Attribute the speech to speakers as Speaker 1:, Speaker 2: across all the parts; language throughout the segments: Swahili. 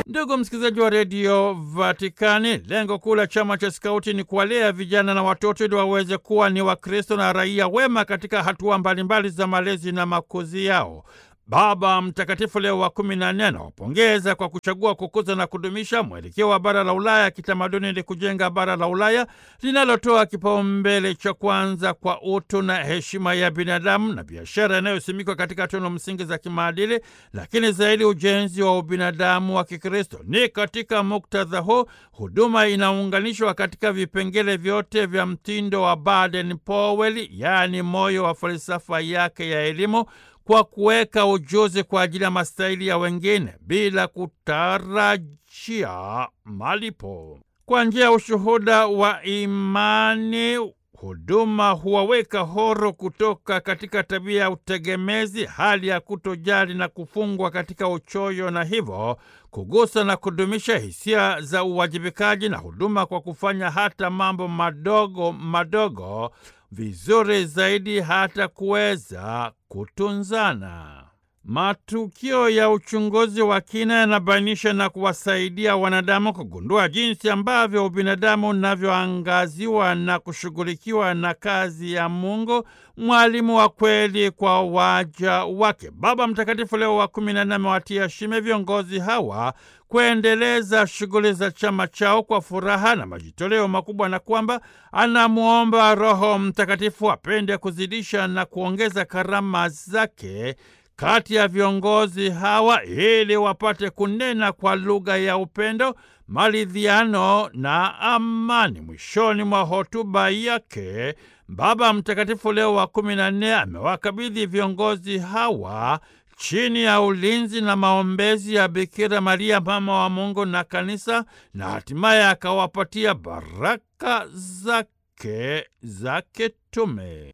Speaker 1: Ndugu msikilizaji wa redio Vatikani, lengo kuu la chama cha skauti ni kuwalea vijana na watoto ili waweze kuwa ni Wakristo na raia wema katika hatua mbalimbali za malezi na makuzi yao. Baba Mtakatifu Leo wa kumi na nne anawapongeza kwa kuchagua kukuza na kudumisha mwelekeo wa bara la Ulaya ya kitamaduni ili kujenga bara la Ulaya linalotoa kipaumbele cha kwanza kwa utu na heshima ya binadamu na biashara inayosimikwa katika tunu msingi za kimaadili, lakini zaidi ujenzi wa ubinadamu wa Kikristo. Ni katika muktadha huu huduma inaunganishwa katika vipengele vyote vya mtindo wa Baden Powell, yaani moyo wa falsafa yake ya elimu kwa kuweka ujuzi kwa ajili ya mastahili ya wengine bila kutarajia malipo. Kwa njia ya ushuhuda wa imani, huduma huwaweka horo kutoka katika tabia ya utegemezi, hali ya kutojali na kufungwa katika uchoyo, na hivyo kugusa na kudumisha hisia za uwajibikaji na huduma kwa kufanya hata mambo madogo madogo vizuri zaidi hata kuweza kutunzana. Matukio ya uchunguzi wa kina yanabainisha na kuwasaidia wanadamu kugundua jinsi ambavyo ubinadamu unavyoangaziwa na kushughulikiwa na kazi ya Mungu, mwalimu wa kweli kwa waja wake. Baba Mtakatifu Leo wa kumi na nne amewatia shime viongozi hawa kuendeleza shughuli za chama chao kwa furaha na majitoleo makubwa, na kwamba anamwomba Roho Mtakatifu apende kuzidisha na kuongeza karama zake kati ya viongozi hawa ili wapate kunena kwa lugha ya upendo, maridhiano na amani. Mwishoni mwa hotuba yake, Baba Mtakatifu Leo wa kumi na nne amewakabidhi viongozi hawa chini ya ulinzi na maombezi ya Bikira Maria mama wa Mungu na Kanisa, na hatimaye akawapatia baraka zake za kitume.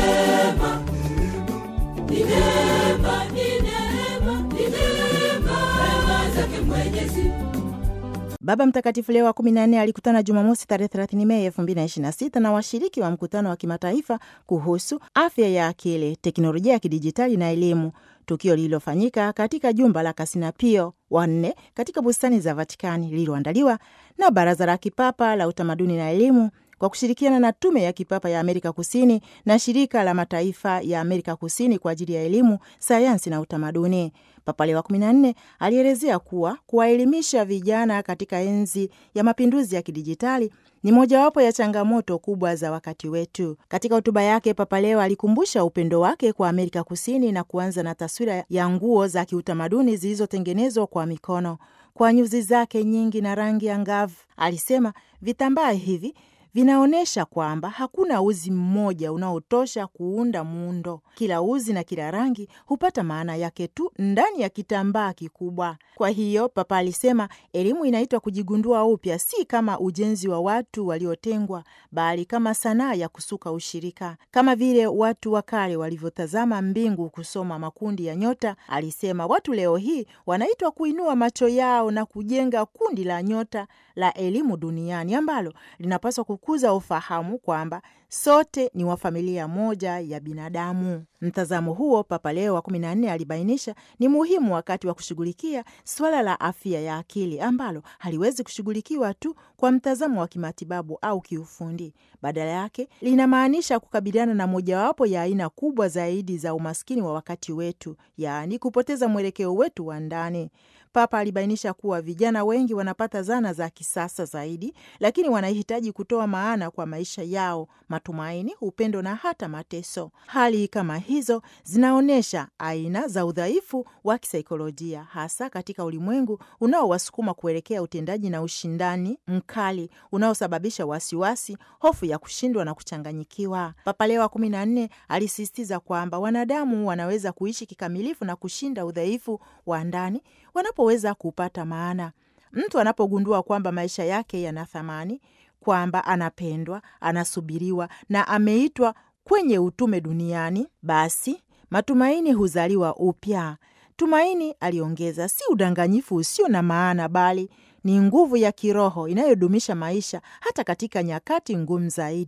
Speaker 2: Baba Mtakatifu Leo wa 14 alikutana Jumamosi tarehe 30 Mei 2026 na washiriki wa mkutano wa kimataifa kuhusu afya ya akili, teknolojia ya kidijitali na elimu, tukio lililofanyika katika jumba la Kasina Pio wanne katika bustani za Vatikani, lililoandaliwa na Baraza la Kipapa la Utamaduni na Elimu kwa kushirikiana na Tume ya Kipapa ya Amerika Kusini na Shirika la Mataifa ya Amerika Kusini kwa ajili ya elimu, sayansi na utamaduni. Papa Leo wa 14 alielezea kuwa kuwaelimisha vijana katika enzi ya mapinduzi ya kidijitali ni mojawapo ya changamoto kubwa za wakati wetu. Katika hotuba yake, Papa Leo alikumbusha upendo wake kwa Amerika Kusini na kuanza na taswira ya nguo za kiutamaduni zilizotengenezwa kwa mikono kwa nyuzi zake nyingi na rangi angavu. Alisema vitambaa hivi vinaonyesha kwamba hakuna uzi mmoja unaotosha kuunda muundo. Kila uzi na kila rangi hupata maana yake tu ndani ya kitambaa kikubwa. Kwa hiyo, Papa alisema elimu inaitwa kujigundua upya, si kama ujenzi wa watu waliotengwa, bali kama sanaa ya kusuka ushirika, kama vile watu wa kale walivyotazama mbingu kusoma makundi ya nyota. Alisema watu leo hii wanaitwa kuinua macho yao na kujenga kundi la nyota la elimu duniani ambalo linapaswa kukuza ufahamu kwamba sote ni wa familia moja ya binadamu. Mtazamo huo Papa Leo wa kumi na nne alibainisha ni muhimu wakati wa kushughulikia suala la afya ya akili ambalo haliwezi kushughulikiwa tu kwa mtazamo wa kimatibabu au kiufundi. Badala yake linamaanisha kukabiliana na mojawapo ya aina kubwa zaidi za umaskini wa wakati wetu, yaani kupoteza mwelekeo wetu wa ndani. Papa alibainisha kuwa vijana wengi wanapata zana za kisasa zaidi, lakini wanahitaji kutoa maana kwa maisha yao, matumaini, upendo na hata mateso. Hali kama hizo zinaonyesha aina za udhaifu wa kisaikolojia, hasa katika ulimwengu unaowasukuma kuelekea utendaji na ushindani mkali unaosababisha wasiwasi, hofu ya kushindwa na kuchanganyikiwa. Papa Leo wa kumi na nne alisisitiza kwamba wanadamu wanaweza kuishi kikamilifu na kushinda udhaifu wa ndani wanapoweza kupata maana. Mtu anapogundua kwamba maisha yake yana thamani, kwamba anapendwa, anasubiriwa na ameitwa kwenye utume duniani, basi matumaini huzaliwa upya. Tumaini, aliongeza, si udanganyifu usio na maana, bali ni nguvu ya kiroho inayodumisha maisha hata katika nyakati ngumu zaidi.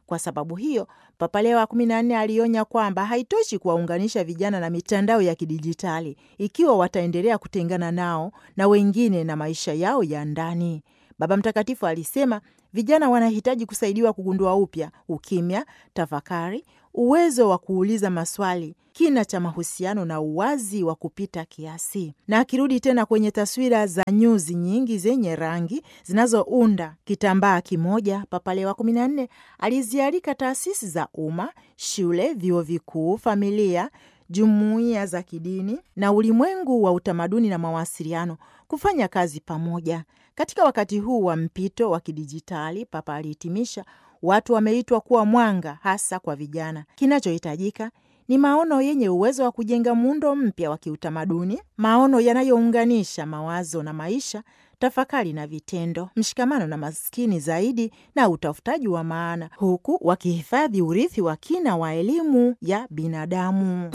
Speaker 2: Kwa sababu hiyo, Papa Leo wa kumi na nne alionya kwamba haitoshi kuwaunganisha vijana na mitandao ya kidijitali ikiwa wataendelea kutengana nao na wengine na maisha yao ya ndani. Baba Mtakatifu alisema vijana wanahitaji kusaidiwa kugundua upya ukimya, tafakari, uwezo wa kuuliza maswali, kina cha mahusiano na uwazi wa kupita kiasi. Na akirudi tena kwenye taswira za nyuzi nyingi zenye rangi zinazounda kitambaa kimoja, Papa Leo wa kumi na nne alizialika taasisi za umma, shule, vyuo vikuu, familia jumuiya za kidini na ulimwengu wa utamaduni na mawasiliano kufanya kazi pamoja katika wakati huu wa mpito wa kidijitali. Papa alihitimisha, watu wameitwa kuwa mwanga, hasa kwa vijana. Kinachohitajika ni maono yenye uwezo wa kujenga muundo mpya wa kiutamaduni, maono yanayounganisha mawazo na maisha, tafakari na vitendo, mshikamano na maskini zaidi, na utafutaji wa maana, huku wakihifadhi urithi wa kina wa elimu ya binadamu.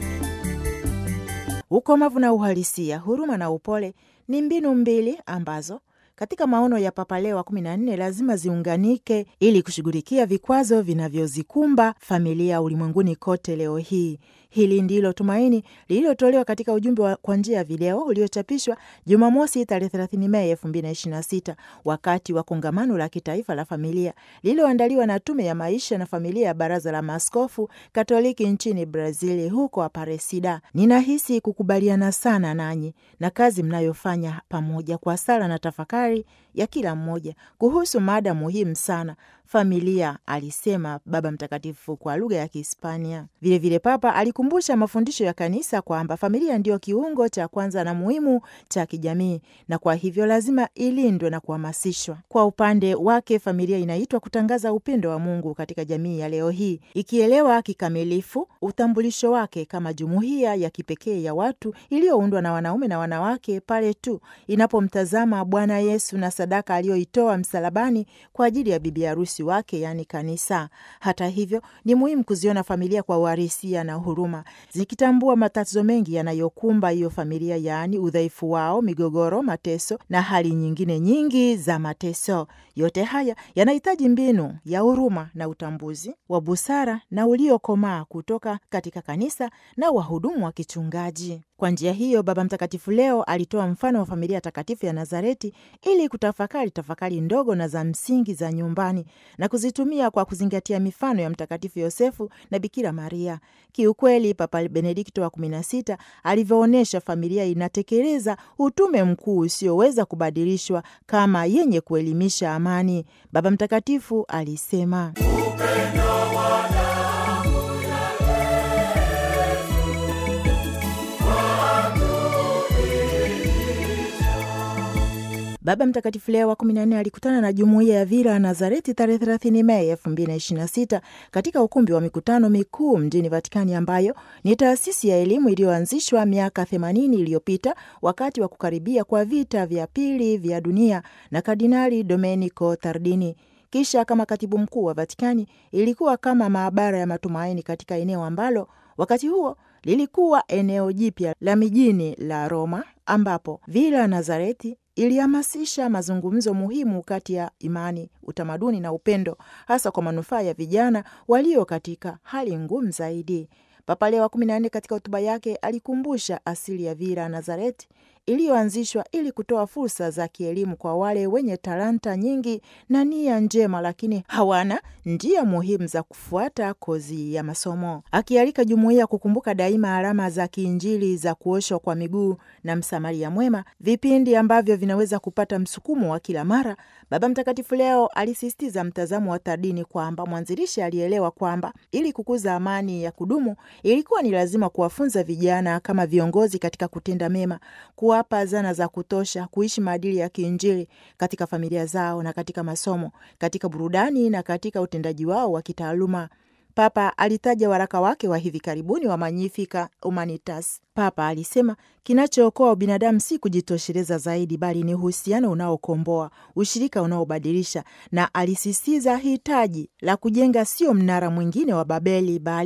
Speaker 2: Ukomavu na uhalisia, huruma na upole ni mbinu mbili ambazo katika maono ya Papa Leo wa kumi na nne lazima ziunganike ili kushughulikia vikwazo vinavyozikumba familia ulimwenguni kote leo hii. Hili ndilo tumaini lililotolewa katika ujumbe wa kwa njia ya video uliochapishwa Jumamosi tarehe 30 Mei 2026 wakati wa kongamano la kitaifa la familia lililoandaliwa na Tume ya Maisha na Familia ya Baraza la Maaskofu Katoliki nchini Brazili, huko Aparecida. Ninahisi kukubaliana sana nanyi na kazi mnayofanya pamoja kwa sala na tafakari ya kila mmoja kuhusu mada muhimu sana familia, alisema Baba Mtakatifu kwa lugha ya Kihispania. Vilevile Papa alikumbusha mafundisho ya Kanisa kwamba familia ndiyo kiungo cha kwanza na muhimu cha kijamii, na kwa hivyo lazima ilindwe na kuhamasishwa. Kwa upande wake, familia inaitwa kutangaza upendo wa Mungu katika jamii ya leo hii, ikielewa kikamilifu utambulisho wake kama jumuiya ya kipekee ya watu iliyoundwa na wanaume na wanawake pale tu inapomtazama Bwana Yesu na sadaka aliyoitoa msalabani kwa ajili ya bibi harusi wake yaani kanisa. Hata hivyo, ni muhimu kuziona familia kwa uharisia na huruma, zikitambua matatizo mengi yanayokumba hiyo familia, yaani udhaifu wao, migogoro, mateso na hali nyingine nyingi za mateso. Yote haya yanahitaji mbinu ya huruma na utambuzi wa busara na uliokomaa kutoka katika kanisa na wahudumu wa kichungaji. Kwa njia hiyo, Baba Mtakatifu leo alitoa mfano wa familia takatifu ya Nazareti ili kutafakari tafakari ndogo na za msingi za nyumbani na kuzitumia kwa kuzingatia mifano ya Mtakatifu Yosefu na Bikira Maria. Kiukweli, Papa Benedikto wa kumi na sita alivyoonyesha familia inatekeleza utume mkuu usioweza kubadilishwa kama yenye kuelimisha amani. Baba Mtakatifu alisema Baba Mtakatifu Leo wa 14 alikutana na jumuiya ya Villa Nazareti tarehe 30 Mei 2026 katika ukumbi wa mikutano mikuu mjini Vatikani, ambayo ni taasisi ya elimu iliyoanzishwa miaka 80 iliyopita wakati wa kukaribia kwa vita vya pili vya dunia na Kardinali Domenico Tardini. Kisha kama katibu mkuu wa Vatikani, ilikuwa kama maabara ya matumaini katika eneo ambalo wakati huo lilikuwa eneo jipya la mijini la Roma, ambapo Villa Nazareti ilihamasisha mazungumzo muhimu kati ya imani, utamaduni na upendo, hasa kwa manufaa ya vijana walio katika hali ngumu zaidi. Papa Leo wa kumi na nne katika hotuba yake alikumbusha asili ya Villa Nazareti iliyoanzishwa ili kutoa fursa za kielimu kwa wale wenye talanta nyingi na nia njema, lakini hawana njia muhimu za kufuata kozi ya masomo, akialika jumuiya kukumbuka daima alama za kiinjili za kuoshwa kwa miguu na msamaria mwema, vipindi ambavyo vinaweza kupata msukumo wa kila mara. Baba Mtakatifu leo alisisitiza mtazamo wa Tardini kwamba mwanzilishi alielewa kwamba ili kukuza amani ya kudumu ilikuwa ni lazima kuwafunza vijana kama viongozi katika kutenda mema, kuwapa zana za kutosha kuishi maadili ya kiinjili katika familia zao na katika masomo, katika burudani na katika utendaji wao wa kitaaluma. Papa alitaja waraka wake wa hivi karibuni wa Magnificat Humanitas. Papa alisema kinachookoa ubinadamu si kujitosheleza zaidi, bali ni uhusiano unaokomboa, ushirika unaobadilisha, na alisisitiza hitaji la kujenga sio mnara mwingine wa Babeli, bali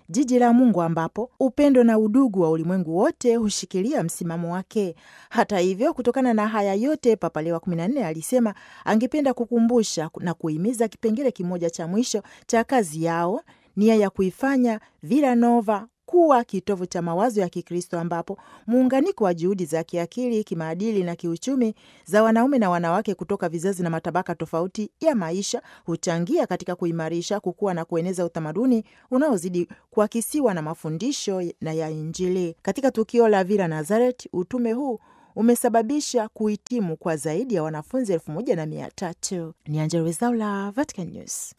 Speaker 2: jiji la Mungu ambapo upendo na udugu wa ulimwengu wote hushikilia msimamo wake. Hata hivyo, kutokana na haya yote, Papa Leo wa 14 alisema angependa kukumbusha na kuhimiza kipengele kimoja cha mwisho cha kazi yao, nia ya kuifanya Villa Nova kuwa kitovu cha mawazo ya Kikristo ambapo muunganiko wa juhudi za kiakili, kimaadili na kiuchumi za wanaume na wanawake kutoka vizazi na matabaka tofauti ya maisha huchangia katika kuimarisha, kukua na kueneza utamaduni unaozidi kuakisiwa na mafundisho na ya Injili. Katika tukio la Villa Nazareth, utume huu umesababisha kuhitimu kwa zaidi ya wanafunzi elfu moja na mia tatu. Ni Angella Rwezaula, Vatican News.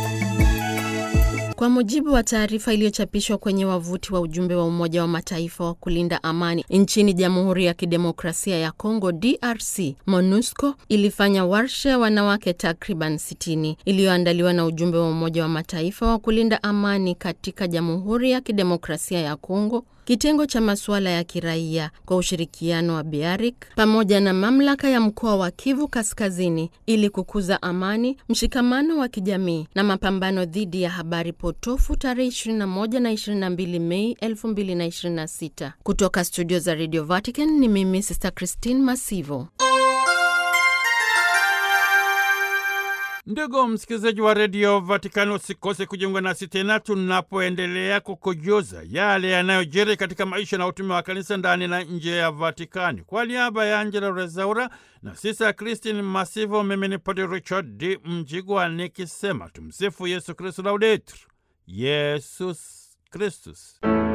Speaker 3: Kwa mujibu wa taarifa iliyochapishwa kwenye wavuti wa ujumbe wa Umoja wa Mataifa wa kulinda amani nchini Jamhuri ya Kidemokrasia ya Kongo DRC, MONUSCO ilifanya warsha ya wanawake takriban 60 iliyoandaliwa na ujumbe wa Umoja wa Mataifa wa kulinda amani katika Jamhuri ya Kidemokrasia ya Kongo kitengo cha masuala ya kiraia kwa ushirikiano wa BEARIC pamoja na mamlaka ya mkoa wa Kivu Kaskazini ili kukuza amani, mshikamano wa kijamii na mapambano dhidi ya habari potofu tarehe 21 na 22 Mei 2026. Kutoka studio za Radio Vatican ni mimi Sister Christine Masivo.
Speaker 1: Ndugu msikilizaji wa redio Vatikani, usikose kujiunga nasi tena tunapoendelea kukujuza yale yanayojiri katika maisha na utume wa kanisa ndani na nje ya Vatikani. Kwa niaba ya Angela Rezaura na sisa Kristin Masivo, mimi ni Padre Richard D Mjigwa nikisema tumsifu Yesu Kristu, laudetur Yesus Kristus.